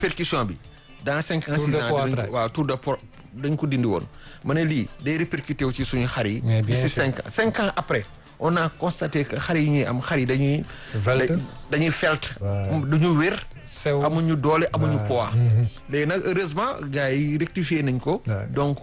percussion bi dans cinq ans Tour six de ans poids dinañ track. ko waaw tour de po dañ ko dindi woon ma ne lii day répercuté wu ci suñu xar yi Mais bien d'ici sûr. cinq ans cinq ans après on a constaté que xar yi ñuy am xar yi dañuy Velte. da- dañuy felt Ouais. duñu wér sew amuñu doole amuñu Ouais. poids léegi nag heureusement gars yi rectifié nañ ko Ouais. donc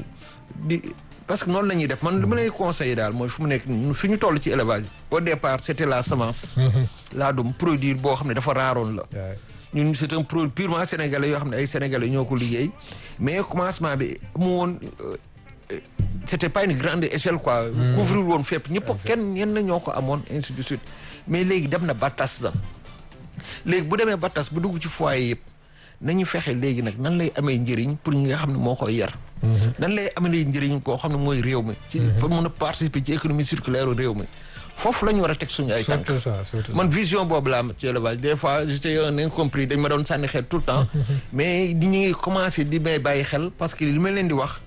di parce que noonu la ñuy def man li ma lay conseillé daal mooy fu mu nekk nii fi ñu toll ci élevage au départ c' était la semence laa dum produire boo xam ne dafa raaroon la Ouais. ñun c' est un produit purement sénégalais yoo xam ne ay sénégalais ñoo ko liggéey mais commencement bi amu woon euh, euh, c' était pas une grande échelle quoi couvrir woon fépp ñëpp kenn ñenn ñoo ko amoon ainsi de suite mais léegi dem na ba tas la léegi bu demee ba tas bu dugg ci foyer yëpp nañu fexe léegi nag nan lay amee njëriñ pour ñi nga xam ne moo koy yar nan lay amee njëriñ koo xam ne mooy réew mi ci pour mën a participer ci économie circulaire réew mi foofu la ñu war a teg suñu ay tànk surtout ça surtout ça. man vision boobu laa am ci élevage des fois j'étais un incompris dañ ma doon sànni xel tout le temps mais di ñuy commencé di may bàyyi xel parce que li ma leen di wax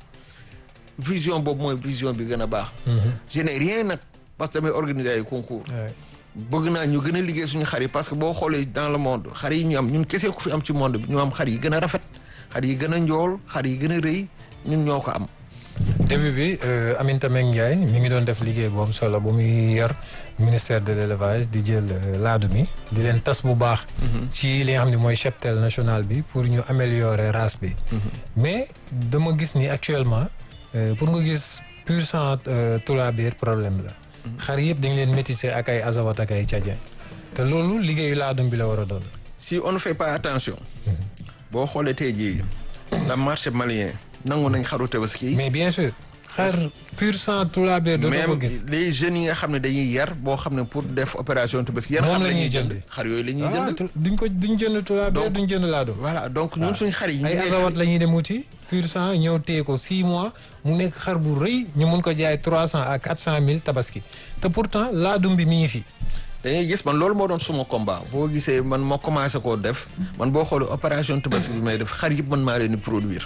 vision boobu mooy vision bi gën a baax je n'ai rien nag parce que damay organiser ay concours Ouais. bëgg naa ñu gën a liggéey suñu xar yi parce que boo xoolee dans le monde xar yi ñu am ñun kese ku fi am ci monde bi ñu am xar yi gën a rafet xar yi gën a njool xar yi gën a rëy ñun ñoo ko am début bi euh, Aminata Mbengue Ndiaye mi ngi doon def liggéey bu am solo bu muy yor ministère de l' élevage di jël euh, laadu mi di leen tas bu baax. ci li nga xam ne mooy cheptel national bi pour ñu améliorer race bi. mais dama gis ni actuellement euh, pour nga gis pur sang tulaabir problème la. xar yëpp dañ leen métissé ak ay azawat ak ay tchadien te loolu liggéeyu laadum bi la war a doon. si on ne fait pas attention boo xoolee tey jii la marché malien nangu nañ xaru tabaski mais bien sûr xar pur sang tulaabir dootoo ko même gis. les jeunes yi nga xam ne dañuy yar boo xam ne pour def opération tabaski yan Moom xar la la ñuy ñuy jënd jënd. xar yooyu la ñuy ah jënd tu- duñ ko duñ jënd tulaabir Donc- duñ jënd laadum. voilà donc ñun suñu xar yi ñu ay nekk- azawat la ñuy dem wuti pur sang ñëw téye ko 6 mois mu nekk xar bu rëy ñu mun ko jaay 300 à 400 mille tabaski te pourtant laadum bi mi ngi fi. dañuy gis man loolu moo doon suma combat boo gisee man ma commencé koo def man boo xoolee opération tabaski bi may def xar yëpp man maa leen di produire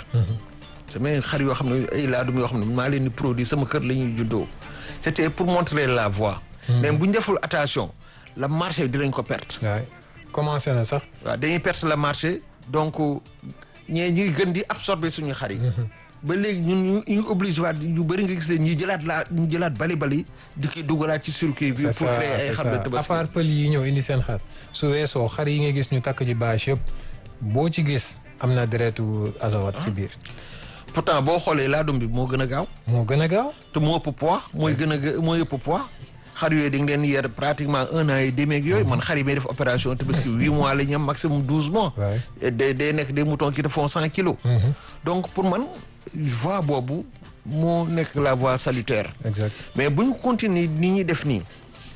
samay xar yoo xam ne ay laadum yoo xam ne man maa leen di produire sama kër la ñuy juddoo c'était pour montrer la voie mais bu ñu deful attention la marché bi dinañ ko perte waay commencé na sax. waaw dañuy perte le marché donc ñee ñuy gën di absorber suñu xar yi ba léegi ñun ñu ñu obligé waat ñu bëri nga gis leen ñu jëlaat laa ñu jëlaat bali bali di ki dugalaat ci circuit bi c'est pour ça créer ay c'est xar de ça à tabaski part pël yi ñëw indi seen xar su weesoo xar yi nga gis ñu takk ci bâche yëpp boo ci gis am na deretu azawat ci biir. pourtant boo xoolee laadum bi moo gën a gaaw moo gën a gaaw. te moo ëpp poids mooy gën a gë- mooy ëpp poids xar yooyu dañ leen yer pratiquement un an et demi ak yooyu man xar yi may def opération te parce que huit mois la ñu am maximum douze mois Ouais. Et day day nekk des moutons qui te font cent kilos donc pour man voie boobu moo nekk la voie salutaire exact mais bu ñu continuer ni ñuy def nii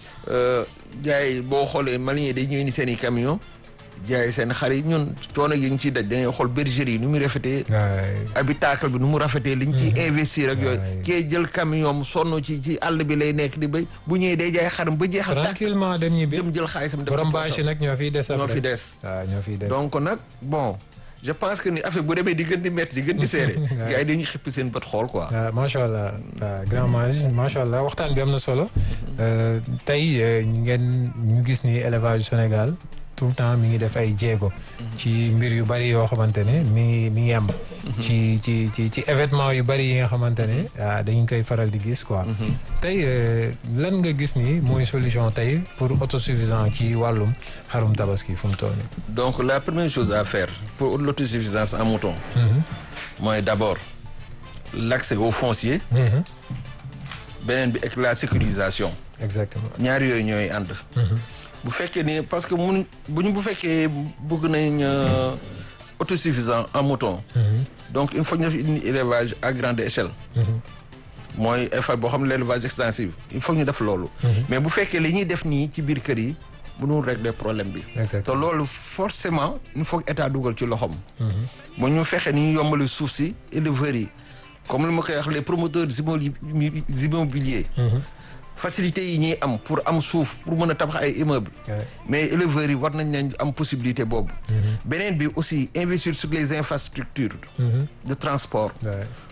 gars yi boo xoolee Maliens day ñëw ni seen i camion jaay seen xar yi ñun coono yi ñu ciy daj dañuy xool bergerie yi nu muy rafetee waay habitacle bi nu mu rafetee liñ ciy investir ak yooyu Ouais. kee jël camion mu sonn ci ci àll bi lay nekk di béy bu ñëwee day jaay xaram ba jeexal tàkk tranquillement dem ñibbi. dem jël xaalisam def borom ci bâche poosam. yi nag ñoo fiy des. ñoo après. fi des waaw ñoo fiy des. donc nag bon je pense que ni affaire bu demee di gën di métti di gën di seere Ouais. gars yi dañuy xippi seen bët xool quoi waaw macha allah waaw grand mage macha allah waxtaan bi am na solo Euh, tey euh, ngeen ñu gis ni élevage Sénégal tout le temps mi ngi def ay jéego. ci mbir yu bari yoo xamante ne mi ngi mi ngi am. ci ci ci ci événement yu bari yi nga xamante ne ah dañu koy faral di gis quoi. tey euh, lan nga gis ni mooy solution tey pour autosuffisant ci wàllum xarum tabaski fu mu toll nii. donc la première chose à faire pour l'autosuffisance en mouton mooy d'abord l'accès au foncier Mhm. beneen bi ak la sécurisation exactement. ñaar yooyu ñooy ànd bu fekkee ni parce que mun bu ñu bu fekkee bëgg nañ euh, autosuffisant en mouton donc il faut ñu def une élevage à grande échelle mooy effort boo xam ne l'élevage extensif il faut ñu def loolu mais bu fekkee li ñuy def nii ci biir kër yi mënul régler problème bi te exactement. loolu forcément il faut que état dugal ci loxoom mu ñu fexe ni ñu yombali suuf si éleveurs yi comme li ma koy wax les promoteurs immobili- immobiliers facilité yi ñuy am pour am suuf pour mën a tabax ay immeubles Ouais. mais éleveurs yi war nañ leen am possibilité boobu beneen bi aussi investir sur les infrastructures Mhm. de transport Ouais.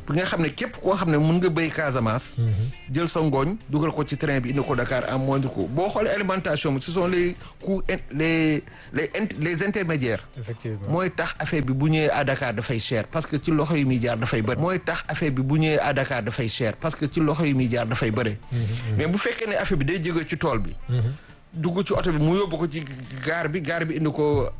pour nga xam ne képp koo xam ne mun nga béy Casamance. jël sa ngooñ dugal ko ci train bi indi ko Dakar en moindre coût boo xoolee alimentation bi ce sont les coûts les les les intermédiaires. effectivement mooy tax affaire bi bu ñëwee à Dakar dafay cher parce que ci loxo yi muy jaar dafay bëri. mooy tax affaire bi bu ñëwee à Dakar dafay cher parce que ci loxo yi muy jaar dafay bëri. mais bu fekkee ne affaire bi day jóge ci tool bi. dugg ci oto bi mu yóbbu ko ci gaar bi gaar bi indi ko